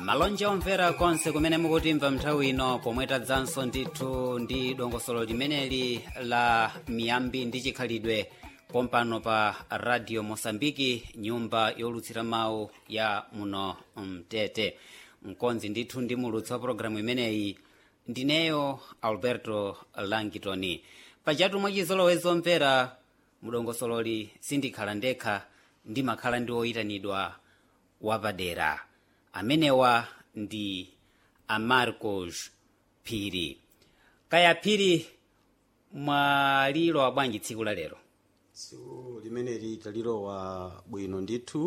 malonje omvera konse kumene mukutimva nthawi ino pomwe tadzanso ndithu ndi dongosolo limeneli la miyambi ndi chikhalidwe pompano pa radio mosambiki nyumba yolutsira mawu ya muno mtete mkonzi ndithu ndi mulutsi wa pologalamu imeneyi ndineyo alberto langitoni pachatu mwachizolowezi omvera mudongosololi sindikhala ndekha ndimakhala ndi oyitanidwa wapadera amenewa ndi amarcos phiri kaya phiri mwalilowa bwanji tsiku la lero tsiku limeneli talilowa bwino ndithu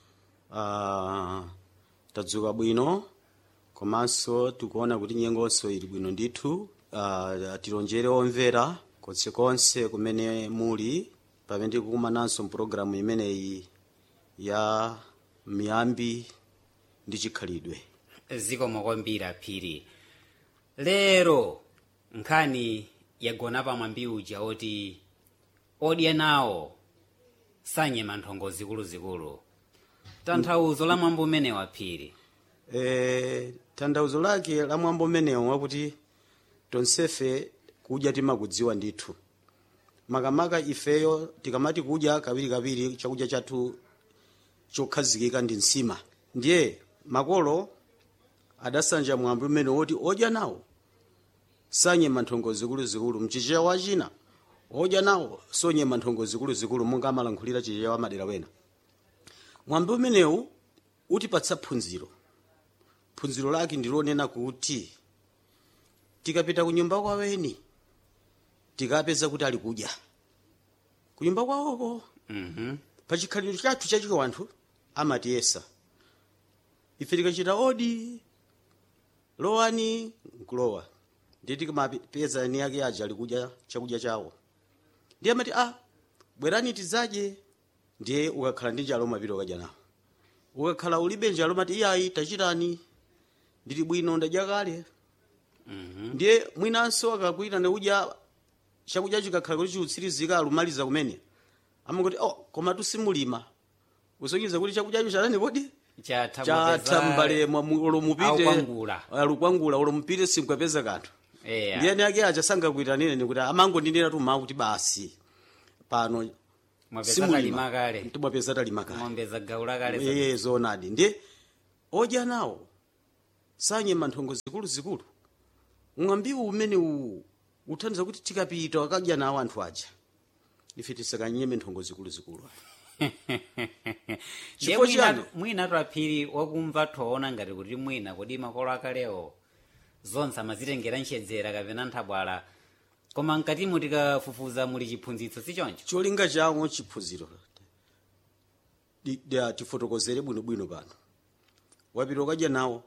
uh, tadzuka bwino komanso tikuona kuti nyengonso ili bwino ndithu uh, tilonjere omvera konsekonse kumene muli pamene tikukumananso mpulogalamu imeneyi ya miyambi ndi chikhalidwe zikomo kwambiri phiri lero nkhani yagona pamwambi uja oti odya nawo sanyema nthongo zikuluzikulu tanthauzo la mwambo umenewa phiri e, tanthauzo lake la mwambo umenewo wakuti tonsefe kudya timakudziwa ndithu makamaka ifeyo tikamati kudya kawirikawiri chakudya chathu chokhazikika ndi nsima ndiye makolo adasanja mwambo umene woti odya nawo sanyema nthongo zikuluzikulu mchichewa china odya nawo sonyema nthongo zikuluzikulu monga amalankhulira chichewa madera wena mwambo umenewu utipatsa phunziro phunziro lake ndilonena kuti tikapita kunyumba kwaweni tikapeza kuti ali kudya kunyumba kwawoko mhm pachikhalidwe chathu chachiko anthu amatiyesa ife tikachita odi lowani nkulowa ndiye tikamapeza eni ake aja ali kudya chakudya chawo ndiye amati a bwerani tidzadye ndiye ukakhala ndi njalo umapita ukadya nawo ukakhala ulibe njalo umati iyayi tachitani ndili bwino ndadya kale mhm ndiye mwinanso akakuyitana udya chakudya chikakhala kuti chiutsirizika alumaliza kumene amangoti oh koma tusimulima usonyeza kuti chakudyacho chatani kodi chatha chatha mbalemo olomupite Aukwangula. alukwangula olomupite sinkapeza kanthu eya ndiyeni ake aja sangakuyitanire nikuti amangondinena tuma kuti basi pano mwapeza kalima kale timwapeza talima kale ng'ombe zagaula kale za- eye zoonadi ndiye odya nawo sanyema nthongo zikuluzikulu ng'ambiwu umene uwu uthandiza kuti tikapita wakadya nawo anthu aja ife tisakanyeme nthongo zikuluzikulu ndiye Chifukwa chiyani? mwina- mwina twaphiri wakumva thoona ngati kuti mwina kodi makolo akalewo zonse amazitengera nchedzera kapena nthabwala koma mkatimo tikafufuza muli chiphunzitso sichoncho cholinga chawo chiphunziro Di- di- tifotokozere bwinobwino pano wapita ukadya nawo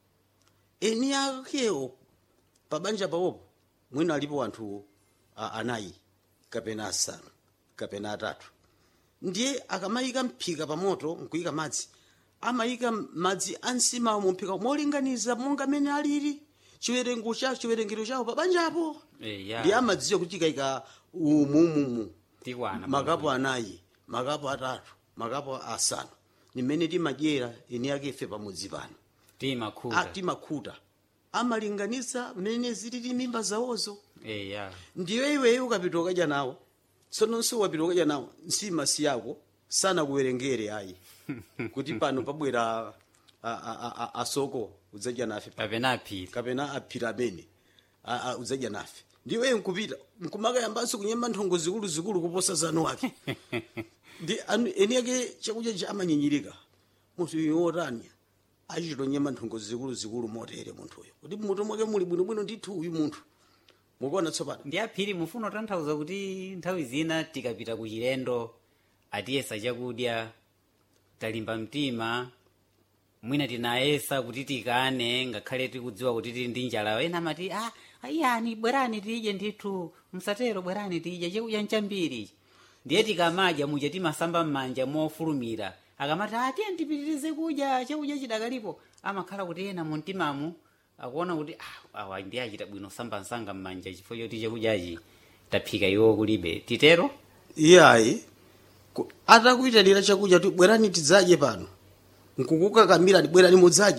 eni akewo pabanja pawopo mwina alipo anthu a- anayi kapena asanu kapena atatu ndiye akamayika mphika pa moto nkuyika madzi amayika madzi ansima mumphika molinganiza monga mene alili chiwerengo chawo chiwerengero chawo pabanjapo eya ndiye amadziwa kuti ikayika umumumu tikwana makapu anayi makapu atatu makapu asanu nimene timadyera eni ake ife pamudzi pano timakhuta timakhuta amalinganiza mmene zilili mimba zawozo eya ndiyo iweyo ukapita ukadya nawo tsononso wapita ukadya nawo nsima siyako sanakuwerengere ayi kuti pano pabwera a- a- a- a- asoko udzadya nafe pa- kapena aphiri kapena aphiri amene a- a- udzadya nafe ndiwe nkupita nkumakayambanso kunyema nthongo zikuluzikulu kuposa zanu wake ndi anu- eni ake chakudya cha amanyinyirika munthu uyu wotani achitonyema nthongo zikuluzikulu motere munthuyo kuti mutu mwake muli bwinobwino ndithu uyu munthu mukuona tsopano ndi aphiri mufuna kutanthauza kuti nthawi zina tikapita ku chilendo atiyesa chakudya talimba mtima mwina tinayesa kuti tikane ngakhale tikudziwa kuti tili ndi njala ena amati ah, ayani bwerani tidye ndithu msatero bwerani tidye chakudya nchambiri ndiye tikamadya muja timasamba m'manja mofulumira akamati atiye ndipitirize kudya chakudya chidakalipo amakhala kuti ena mu mtimamu akuona kuti ah, awa ndi achita bwino samba msanga m'manja chifukwa choti chakudyachi taphika iwo kulibe titero iyayi ku- atakuyitanira chakudya ti bwerani tidzadye pano nkukukakamira bwerani mudzadye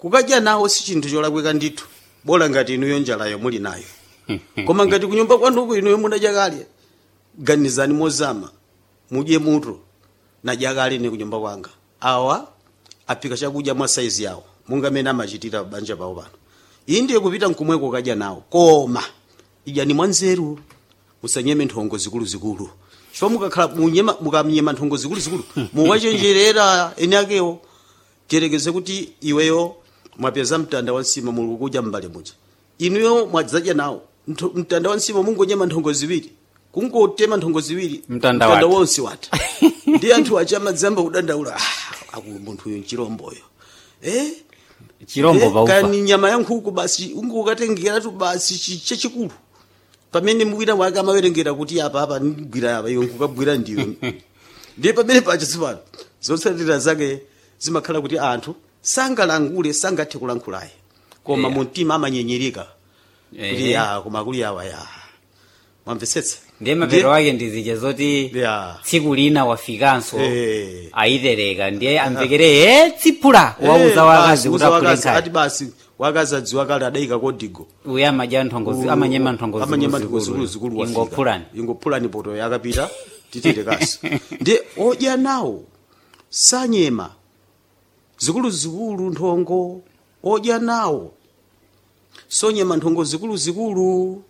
kukadya nawo si chinthu cholakwika ndithu bola ngati inuyo njalayo muli nayo koma ngati kunyumba kwanuko inuyo munadya kale ganizani mozama mudye muto nadya kale ne kunyumba kwanga awa aphika chakudya mwa saizi yawo monga amene amachitira banja pawo pano iyi ndiye kupita nkumweko kadya nawo koma idyani mwanzeru musanyeme nthongo zikuluzikulu chifukwa mukakhala munyema- mukamnyema nthongo zikuluzikulu muwachenjerera ene akewo tiyerekeze kuti iweyo mwapeza mtanda wa nsima muli kudya m'mbale muja inuyo mwadzadya nawo Ntho- mtanda wa nsima mungonyema nthongo ziwiri kungotema nthongo ziwiri Mtanda watha. wonse watha ndi anthu acha amadzamba kudandaula "Ah, akulu munthuyo nchiromboyo eh chirombo Eh, paufa kani nyama ya nkhuku basi ungukatengeratu basi chi- chachikulu pamene mwina wake amawerengera kuti apa apa ndigwira apa iwe nkukabwira ndiwe ndiye pamene pacha sipano zotsatira zake zimakhala kuti anthu sangalangule sangathe kulankhulaye koma Yeah. mu mtima amanyenyereka kuti Eh. ya koma akuli awa ya mwamvetsetsa ndiye mapero wake ndizija zoti Yeah. tsiku lina wafikanso Eh. ayitereka ndiye amvekere e tsiphula wauza wakazi kuti aphule ati nkhali basi wakazi adziwa kale adayika kodigo uye amadya nthongo amanyema nthongo amanyema zikuluzikulu. zikuluzikulu ingophulani ingophulani poto yakapita titire kasi ndi odya nawo sanyema zikuluzikulu nthongo odya nawo sonyema nthongo zikuluzikulu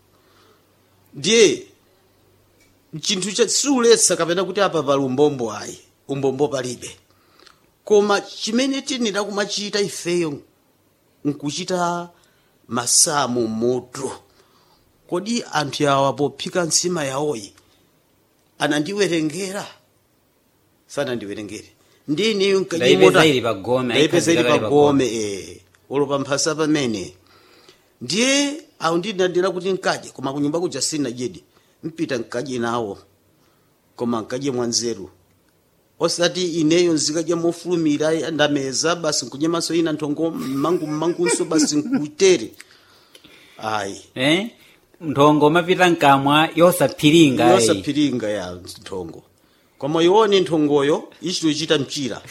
ndiye chinthu cha siuletsa kapena kuti apa pali umbombo ayi umbombo palibe koma chimene tinira kumachita ifeyo nkuchita masamu moto kodi anthu awa pophika nsima yawoyi anandiwerengera sanandiwerengere ndiniyo Ndayipeza ili pagome, ndayipeza ili ayikhazika kale pagome eh olopa mphasa pamene ndiye awo ndinadira kuti nkadye koma kunyumba kuja sinadyedi mpita nkadye nawo koma nkadye mwanzeru osati ineyo nzikadya mofulumira ndameza basi nkunyemanso ina nthongo mmangu mmangunso basi nkutere ayi eh? nthongo mapita mkamwa yosaphiringa eh. yosaphiringa ya nthongo koma iwone nthongoyo ichitochita mchira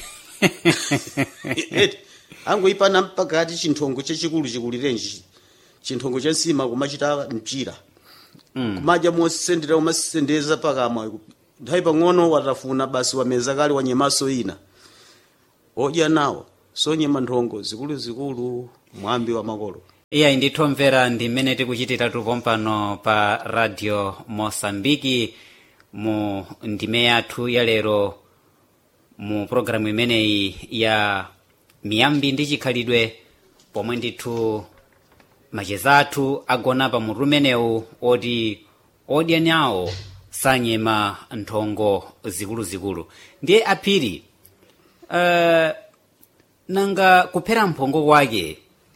angoipana mpakati chinthongo chachikulu chikulirenji chinthongo cha nsima kumachita mchira Mm. kumadya mosendera umasendeza pakamwa nthawi pang'ono watafuna basi wameza kale wanyemaso ina odya nawo sonyema nthongo zikuluzikulu mwambi wa makolo iyayi ndithomvera ndi mmene tikuchitira tupompano pa radio mosambiki mu ndime yathu ya lero mu programu imeneyi ya miyambi ndi chikhalidwe pomwe ndithu macheza athu agona pa mutu umenewu oti odya nawo sanyema nthongo zikuluzikulu ndiye aphiri uh, nanga kuphera mphongo kwake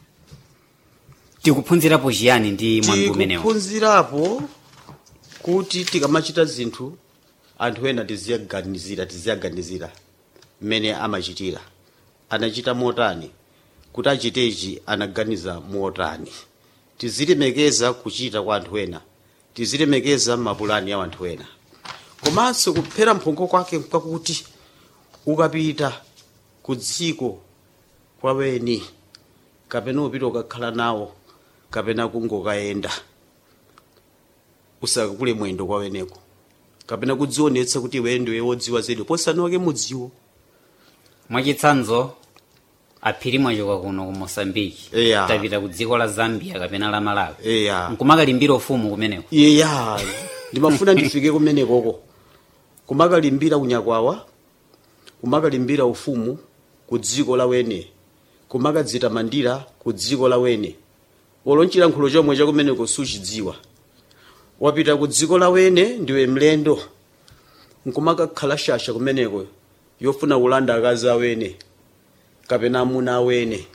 tikuphunzirapo chiyani ndi mwambi umenewu tikuphunzirapo kuti tikamachita zinthu anthu ena tiziyaganizira tiziyaganizira mmene amachitira anachita motani kuti achitechi anaganiza motani tizilemekeza kuchita kwa anthu ena tizilemekeza mapulani ya anthu ena komanso kuphera mphongo kwake kwakuti ukapita ku dziko kwaweni kapena upita ukakhala nawo kapena kungokayenda usakakule mwendo kwaweneko kapena kudzionetsa kuti iwe ndiwe wodziwa zedi posanoke mudziwo mwachitsanzo aphiri mwachoka kuno ku mosambiki Eya. tapita ku dziko la zambia kapena la malawi eya nkumakalimbira ufumu kumeneko iyeya ndimafuna ndifike kumenekoko kumakalimbira unyakwawa kumakalimbira ufumu ku dziko la wene kumakadzitamandira ku dziko la wene olonchilankhulo chomwe chakumeneko suchidziwa wapita ku dziko la wene ndiwe mlendo nkumakakhala shasha kumeneko yofuna kulanda akazi awene kapena amuna awene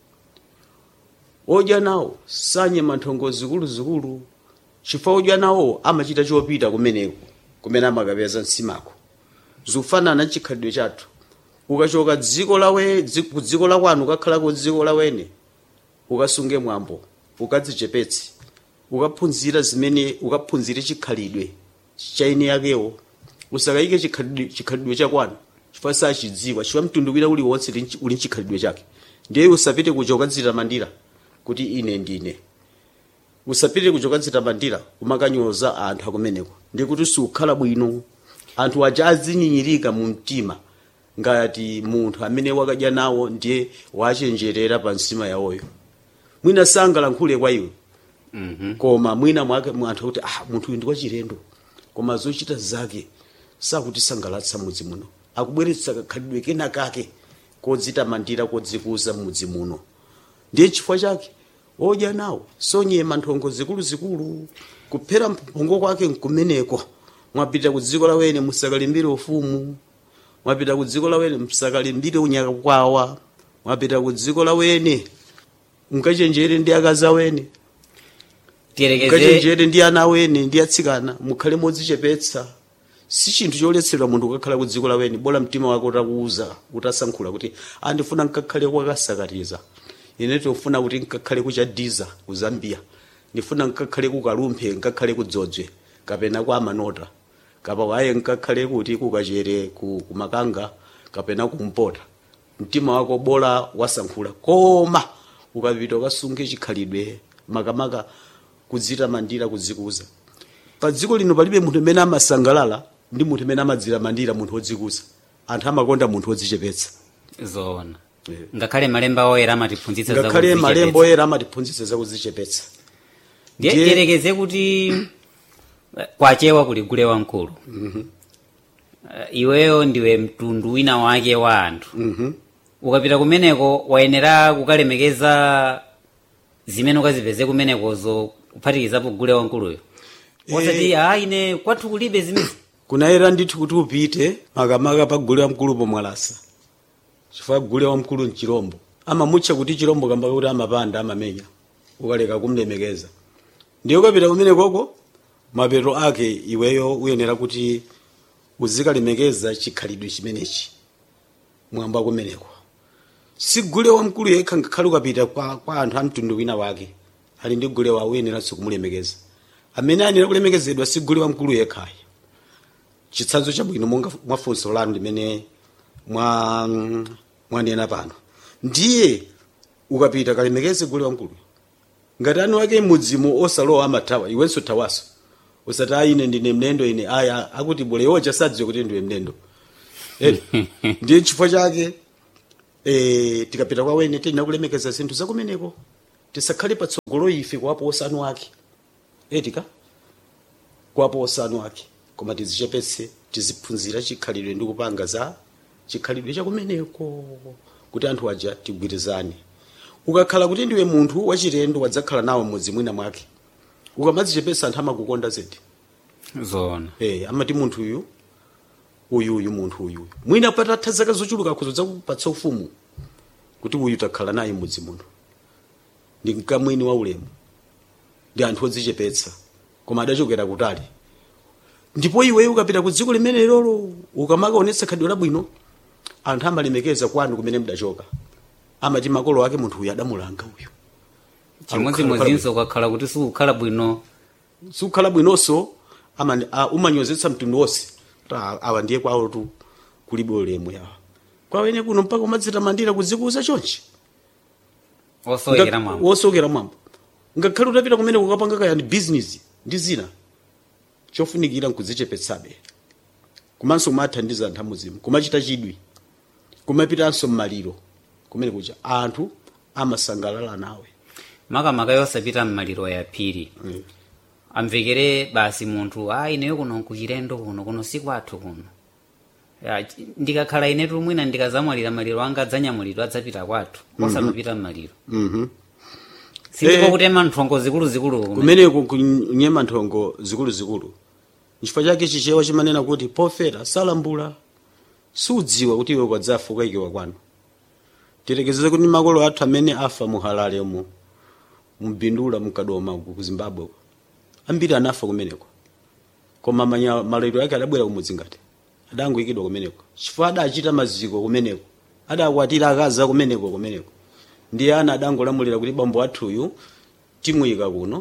odya nawo sanyema nthongo zikuluzikulu chifukwa odya nawo amachita chopita kumeneko kumene amakapeza nsimako zikufanana chikhalidwe chathu ukachoka dziko lawe dzi- ku dziko la kwanu ukakhala ku dziko lawene ukasunge mwambo ukadzichepetse ukaphunzira zimene ukaphunzire chikhalidwe cha ine yakewo usakayike chikhalidwe chikhalidwe chakwanu chifukwa sachidziwa chifukwa mtundu wina uliwonse uli nchi- uli nchikhalidwe chake ndiye usapite kuja ukadzitamandira kuti ine ndine usapite kuja ukadzitamandira kumakanyoza anthu akumeneko ndikuti sukhala bwino anthu aja azinyinyirika mu mtima ngati munthu amene wakadya nawo ndiye wachenjerera pa nsima yawoyo mwina sangalankhule kwa iwe Mhm. koma mwina mwake mwanthu kuti ah munthu uyu ndi wachilendo koma zochita zake sakutisangalatsa mudzi muno akubweretsa kakhalidwe kena kake kodzitamandira kodzikuza mudzi muno ndiye chifukwa chake odya nawo sonyema nthongo zikuluzikulu kuphera mphongo kwake nkumeneko mwapita ku dziko lawene musakalimbire ufumu mwapita ku dziko lawene musakalimbire unyaka kwawa mwapita ku dziko lawene mukachenjere ndi akazi awene tiyerekeze mukachenjere ndi ana awene ndi atsikana mukhale modzichepetsa si chinthu choletsedwa munthu kukakhala ku dziko lawene bola mtima wake utakuuza utasankhula kuti andifuna nkakhale kwakasakatiza ine tofuna kuti nkakhale kuchadiza ku zambia ndifuna nkakhale ku kalumphe nkakhale ku dzodzwe kapena kwa amanota kapa waye nkakhale kuti kukachere ku, ku makanga kapena kumpota mtima wako bola wasankhula koma ukapita ukasunge chikhalidwe makamaka kudzitamandira kudzikuza pa dziko lino palibe munthu amene amasangalala ndi munthu amene amadzitamandira munthu wodzikuza anthu amakonda munthu wodzichepetsa zoona Yeah. ngakhale malemba oyera amatiphunzitsa za ngakhale kudzichepetsa. malemba oyera amatiphunzitsa za kudzichepetsa ndiye Ndiye- tiyerekeze kuti eh, kwachewa kuli gule wamkulu Eh, iweyo ndiwe mtundu wina wake wa anthu ukapita kumeneko wayenera kukalemekeza zimene ukazipeze kumenekozo kuphatikizapo gule wamkuluyo osati a ine kwathu kulibe zimezi kunayera ndithu kuti upite makamaka pa gule wamkulu pomwalasa chifukwa gule wamkulu mchirombo amamutcha kuti chirombo kamba kuti amapanda amamenya ukaleka kumlemekeza ndiye ukapita kumenekoko mapeto ake iweyo uyenera kuti uzikalemekeza chikhalidwe chimenechi mwamba kumeneko si gule wamkulu yekha ngakhale ukapita kwa, kwa anthu a mtundu wina wake ali ndi gule wawo uyeneranso kumulemekeza amene ayenera kulemekezedwa si gule wamkulu yekhayi chitsanzo chabwino monga mwa funso lanu limene mwa mwanena pano ndiye ukapita kalemekeze gule wamkulu ngati anu ake mudzimu osalowa amathawa iwenso thawaso usati ayi ine ndine mlendo ine aya akuti bole yocha sadziwe kuti ndiwe mlendo Edi, ndiye chifukwa chake eh, tikapita kwa wene tena kulemekeza zinthu zakumeneko tisakhale patsogolo ife kuwapo osanu ake etika kuwapo osanu ake koma tizichepetse tiziphunzira chikhalidwe ndi kupanga za chikhalidwe chakumeneko kuti anthu aja tigwirizane ukakhala kuti ndiwe munthu wachilendo wadzakhala nawo mmodzi mwina mwake ukamadzichepetsa anthu amakukonda zedi zoona eh amati munthu uyu uyu uyu munthu uyu mwina patatha zaka zochuluka khuzo zakupatsa ufumu kuti uyu takhala naye mudzi muno ndi mkamwini wa ulemu ndi anthu odzichepetsa koma adachokera kutali ndipo iweyo ukapita ku dziko limene lolo ukamakaonetsa khalidwe labwino anthu amalemekeza kwanu kumene mudachoka amati makolo ake munthu uyu adamulanga uyu chimodzimodzinso ukakhala kuti sikukhala bwino sukhala bwinonso ama- a- umanyozetsa mtundu wonse kuti a- awa ndiye kwawo tu kulibe ulemu yawa kwawene kuno mpaka umadzitamandira kudzikuza chonchi osowekera mwambo wosokera mwambo ngakhale utapita kumene kukapanga kaya ndi business ndi zina chofunikira nkudzichepetsabe komanso kumathandiza anthu amuzimu kumachita chidwi kumapitanso mmaliro kumene kucha anthu amasangalala nawe makamaka yosapita mmaliro yaphiri amvekere basi munthu a ineyo kuno nkuchilendo kuno kuno sikwathu kuno Ya, ch- ndikakhala inetu mwina ndikazamwalira maliro anga adzanyamulidwa adzapita kwathu osamapita mmaliro Mhm. sindiko Eh. kutema nthongo zikuluzikulu kumene. kumeneko kunyema nthongo zikuluzikulu nchifukwa chake chichewa chimanena kuti pofera salambula sudziwa kuti iwe kwadzafa ukayikiwa kwanu tilekezeze kuti makolo athu amene afa mu halale mu mbindula mukadoma uku ku zimbabwe uko ambiri anafa kumeneko koma manya- maliro ake adabwera kumudzi ngati adangoyikidwa kumeneko chifukwa adachita maziko kumeneko adakwatira akazi a kumeneko kumeneko ndiye ana adangolamulira kuti bambo athuyu timuyika kuno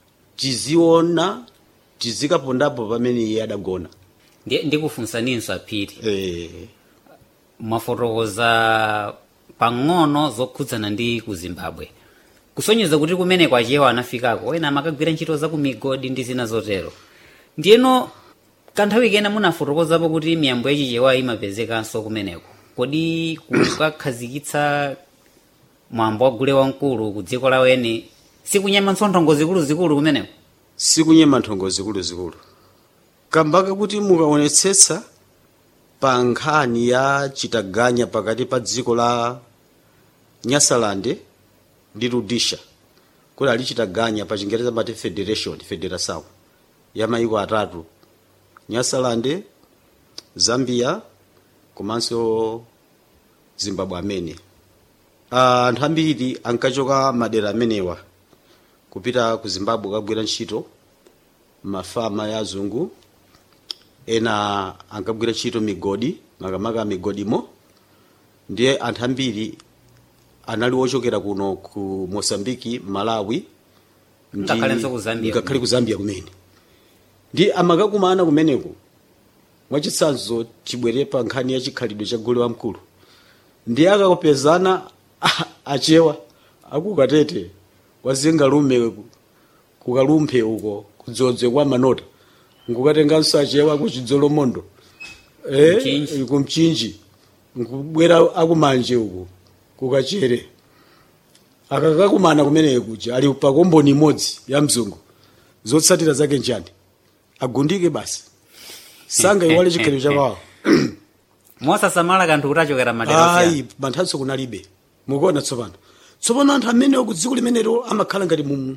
tiziona tizikapondapo pamene iye adagona Ndi- ndikufunsaninso aphiri eh, mwafotokoza pang'ono zokhudzana ndi ku zimbabwe kusonyeza kuti kumeneko achiyewa anafikako ena amakagwira ntchito za ku migodi ndi zina zotero ndiyeno kanthawi kena munafotokozapo kuti miyambo yachichewa imapezekanso kumeneko kodi kukakhazikitsa mwambo wa gule wamkulu ku dziko lawene sikunyema nthongo zikuluzikulu kumeneko sikunyema nthongo zikuluzikulu kambaka kuti mukaonetsetsa pa nkhani ya chitaganya pakati pa dziko la nyasalande ndi rudisha kuti ali chitaganya pa chingereza mati federation federação ya maiko atatu nyasalande zambia komanso zimbabwe amene Ah, anthu ambiri ankachoka madera amenewa kupita ku zimbabwe kagwira ntchito mafama ya azungu ena ankagwira ntchito migodi makamaka migodimo ndiye anthu ambiri anali ochokera kuno ku mosambiki malawi ndi- Ngakhalenso ku Zambia ngakhale ku zambia kumene ndi amakakumana kumeneko mwachitsanzo chibwere pa nkhani ya chikhalidwe cha gule wamkulu ndi akakopezana achewa akukatete wazingalume kukalumphe uko kudzodze kwa manota ngukatenganso achewa kuchidzolomondo Mchinji. eh, kumchinji nkubwera akumanje uko kukachere akakakumana kumeneko kuja ali pa komboni imodzi ya mzungu zotsatira zake njani agundike basi sanga iwale chikhalidwe chakwawo mosasamala kanthu kuti achokera madera ayi osiyana manthatso kunalibe mukuona tsopano tsopano anthu amenewo ku dziko limenelo amakhala ngati mu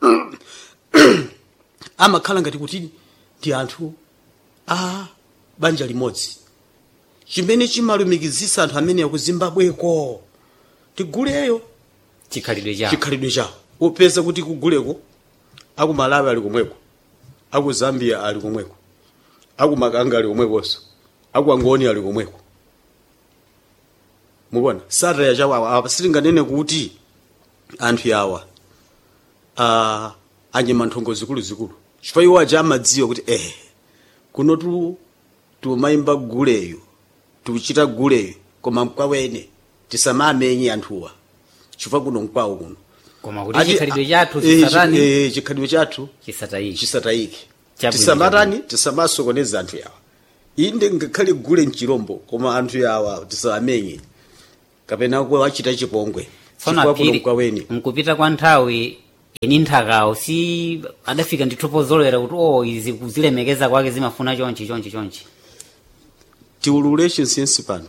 amakhala ngati kuti ndi anthu a banja limodzi chimene chimalumikizisa anthu amenewo ku zimbabweko tiguleyo chikhalidwe chawo chikhalidwe chawo upeza kuti kuguleko aku malawi ali komweko aku zambia ali komweko aku makanga ali komwekonso aku angoni ali komweko mukuona sataya chawawa apa sitinganene kuti anthu yawa uh, anyema nthongo zikuluzikulu chifukwa iwo aja amadziwa kuti eh kuno tu tumayimba guleyo tukuchita guleyo koma mkwawene tisamamenye anthuwa chifukwa kuno mkwawo kuno koma kuti Ati- chikhalidwe chathu eh, chi- chisatani eh, chikhalidwe chathu chisatayiki chisatayike Chabwino, tisamatani tisamasokoneza anthu yawa inde ngakhale gule mchirombo koma anthu yawa tisamamenye kapena kuwa wachita chipongwe tsono chifukwa kuno aphiri mkwaweni nkupita kwa nthawi eni nthakawo si adafika ndithu pozolowera kuti o izi kuzilemekeza kwake zimafuna chonchi chonchi chonchi tiulule chinsinsi pano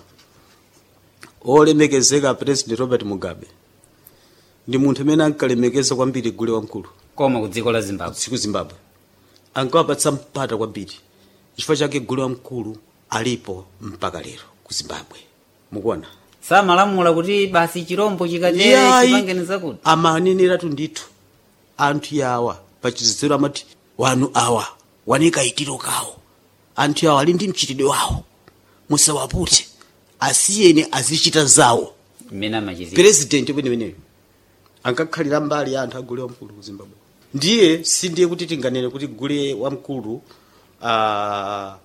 olemekezeka president robert mugabe ndi munthu amene ankalemekeza kwambiri gule wamkulu koma ku dziko la zimbabwe tsiku zimbabwe ankawapatsa mpata kwambiri chifukwa chake gule wamkulu alipo mpaka lero ku zimbabwe mukuona samalamula kuti basi chirombo chikatere Yayi, chipangeni zakuti amaneneratu ndithu anthu yawa pachizidzero amati wanu awa wanikaitiro kawo anthu yawa ali ndi mchitidwe wawo musawapute asiyeni azichita zawo mmene amachizira president kweneweneyo ankakhalira mbali ya anthu agule wamkulu ku zimbabwe ndiye sindiye kuti tinganene kuti gule wamkulu ah,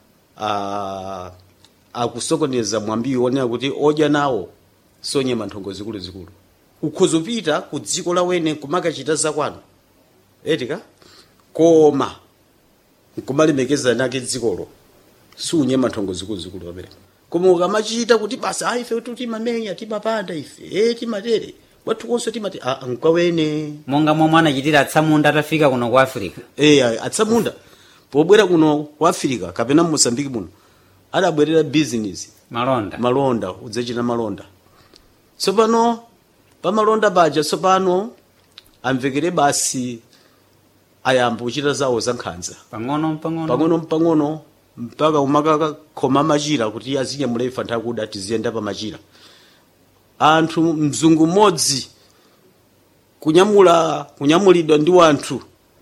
ah, akusokoneza mwambiwo onena kuti odya nawo sonyema nthongo zikuluzikulu ukhozopita ku dziko lawene kumakachita zakwanu etika koma nkumalemekeza nake dzikolo siunyema nthongo zikuluzikulu wapereka koma ukamachita kuti basa a ife tu timamenya timapanda ife e timatere kwathu konso timati a nkwawene monga momwe anachitira atsamunda atafika kuno ku africa e atsamunda pobwera kuno ku afirika kapena mosambiki muno adabwerera business malonda malonda udzachita malonda tsopano pamalonda paja tsopano amvekere basi ayamba kuchita zawo za nkhanza pang'ono pang'ono pang'ono mpang'ono mpaka umakakoma machira kuti azinyamula ife anthu akuda tiziyenda pa machira anthu mzungu mmodzi kunyamula kunyamulidwa ndi wanthu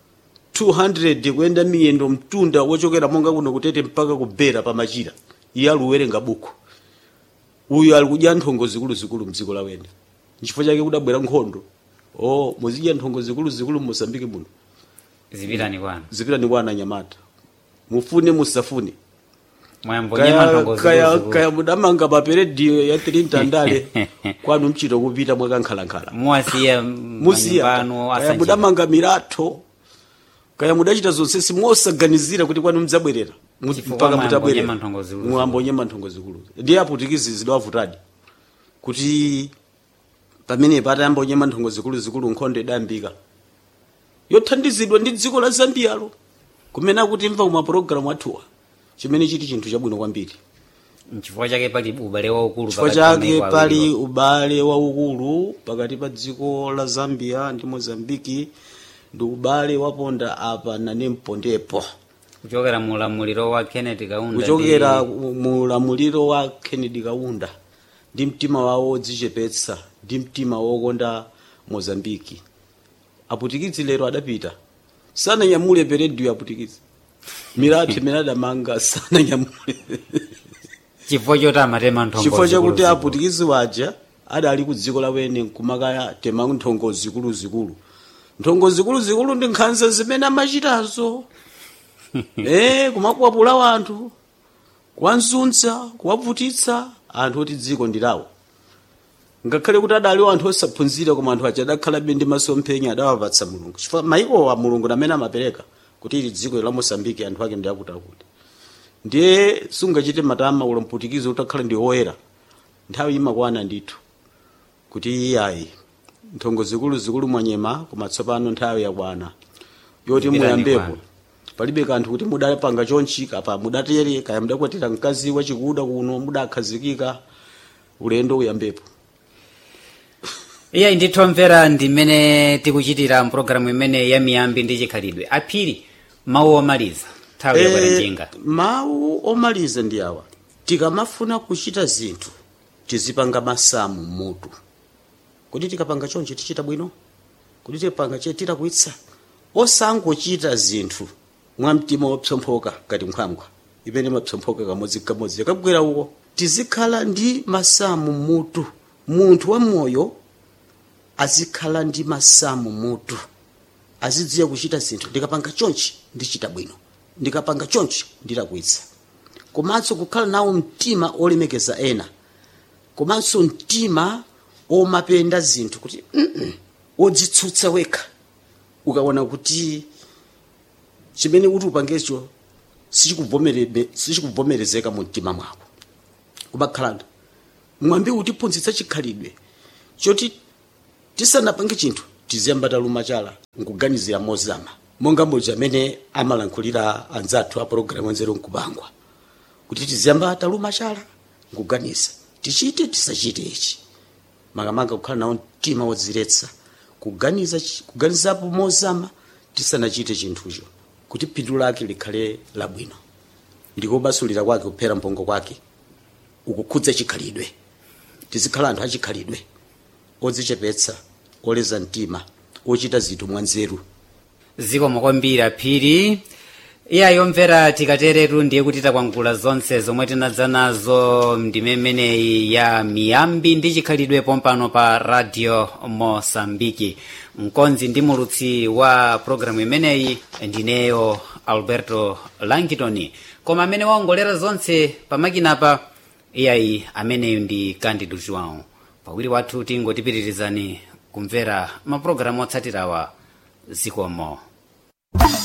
200 kuyenda miyendo mtunda wochokera monga kuno kutete mpaka kubera pa machira iye aluwerenga buku uyu ali kudya nthongo zikuluzikulu mdziko lawene nchifukwa chake kudabwera nkhondo o muzidya nthongo zikuluzikulu mosambiki muno zipitani kwanu zipitani kwa ananyamata mufune musafune mwayambo kaya, nyemanthongo kaya, zikulu kaya mudamanga maperediyo ya 3 mtandale kwanu mchito kupita mwakankhalankhala muwasiya musiya manyumbano kaya asanje mudamanga miratho kaya mudachita zonse simosaganizira kuti kwanu mdzabwerera Mu- Chifukwa mpaka mwayambo mutabwerera nyemanthongo zikulu mwambo nyemanthongo zikulu ndiye aputikizi zidawavutadi kuti pamene patayamba nyemanthongo zikulu zikulu nkhondo idayambika yothandizidwa ndi dziko la zambiyalo kumene akuti mva kumapulogalamu athuwa chimene chiti chinthu chabwino kwambiri nchifukwa chake pali ubale waukulu chifukwa pakati pa chake maiko pali awiriwo. ubale waukulu pakati pa dziko la zambia ndi mozambiki ndi ubale waponda apa nane mpondepo kuchokera mu ulamuliro wa kenneth kaunda kuchokera ndi- mu ulamuliro wa kennedy kaunda ndi mtima wawo wodzichepetsa ndi mtima wokonda mozambiki aputikizi lero adapita sananyamule perediyo aputikizi milatho imene adamanga sananyamule chifukwa choti amatema nthongo chifukwa chakuti zikulu aputikizi waja adali ku dziko lawene nkumakaya tema nthongo zikuluzikulu nthongo zikuluzikulu ndi nkhanza zimene amachitazo eh kumakwapula wanthu kuwanzunza kuwavutitsa anthu oti dziko ndilawo ngakhale kuti adaliwo anthu osaphunzira koma anthu aja adakhalabe ndi masomphenya adawapatsa mulungu chifukwa maikowa mulungu namene amapereka kuti ili dziko la mosambiki anthu ake ndi akutiakuti ndiye sungachite matama ulo mputikizi utakhala ndi woyera nthawi imakwana ndithu kuti iyayi nthongo zikulu zikulu mwanyema koma tsopano nthawi yakwana yoti Zipitani muyambepo kwanu. palibe kanthu kuti mudapanga chonchi kapa mudatere kaya mudakwatira mkazi wachikuda kuno mudakhazikika ulendo uyambepo iyayi ndithomvera ndimene tikuchitira mpulogalamu imene ya miyambi ndi chikhalidwe aphiri mawu omaliza nthawi yakwera Eh, njinga mawu omaliza ndi awa tikamafuna kuchita zinthu tizipanga masamu mutu kuti tikapanga chonchi tichita bwino kuti tikapanga che titakwitsa osangochita zinthu mwa mtima wopsomphoka ngati nkhwangwa imene mapsomphoka kamodzi kamodzi yakabwera uko tizikhala ndi masamu mutu munthu wa moyo azikhala ndi masamu mutu azidziwa kuchita zinthu ndikapanga chonchi ndichita bwino ndikapanga chonchi ndilakwitsa komanso kukhala nawo mtima olemekeza ena komanso mtima omapenda zinthu kuti "Mm-mm," odzitsutsa wekha ukaona kuti chimene kuti upangecho sichikuvomerebe- sichikuvomerezeka mu mtima mwako kumakhala mwambi utiphunzitsa chikhalidwe choti tisanapange chinthu tiziyamba taluma chala nkuganizira mozama monga modzi amene amalankhulira anzathu a pologalamu nzeru nkubangwa kuti tiziyamba taluma chala nkuganiza tichite tisachite ichi makamaka kukhala nawo mtima wodziretsa kuganiza chi- kuganizapo mozama tisanachite chinthucho kuti phindu lake likhale labwino ndikobasulira kwake kuphera mpongo kwake ukukhudza chikhalidwe tizikhala anthu achikhalidwe odzichepetsa oleza mtima ochita zinthu mwanzeru zikomo kwambiri aphiri iyayi omvera tikateretu ndiye kuti takwangula zonse zomwe tinadza nazo ndime imeneyi ya miyambi ndi chikhalidwe pompano pa radio mosambiki mkonzi ndi mulutsi wa programu imeneyi ndineyo alberto langitoni koma amene waongolera zonse pamakinapa iyayi ameneyu ndi candido joão pawiri wathu tingotipitirizani kumvera mapulogalamu otsatirawa zikomo